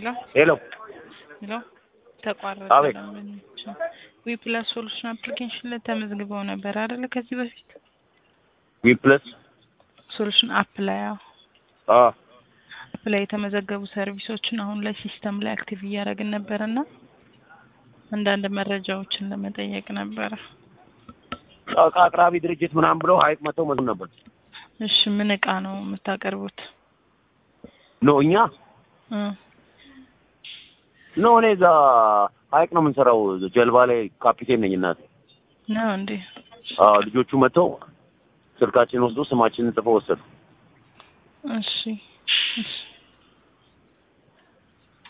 ሄሎ ሄሎ ሄሎ ተቋረጠ። አቤት። ደንበኞች ዊ ፕላስ ሶሉሽን አፕሊኬሽን ላይ ተመዝግበው ነበር አይደለ? ከዚህ በፊት ዊ ፕለስ ሶሉሽን አፕ ላይ አዎ፣ አ አፕ ላይ የተመዘገቡ ሰርቪሶችን አሁን ላይ ሲስተም ላይ አክቲቭ እያደረግን ነበር እና አንዳንድ መረጃዎችን ለመጠየቅ ነበረ። እቃ አቅራቢ ድርጅት ምናምን ብለው ሀይቅ መተው መዝም ነበር። እሺ ምን እቃ ነው የምታቀርቡት? ኖ እኛ እ ኖ እኔ እዛ ሀይቅ ነው የምንሰራው። ጀልባ ላይ ካፒቴን ነኝ እናት። ነው እንዴ? አዎ ልጆቹ መጥተው ስልካችን ወስዶ ስማችንን ጽፈው ወሰዱ። እሺ እሺ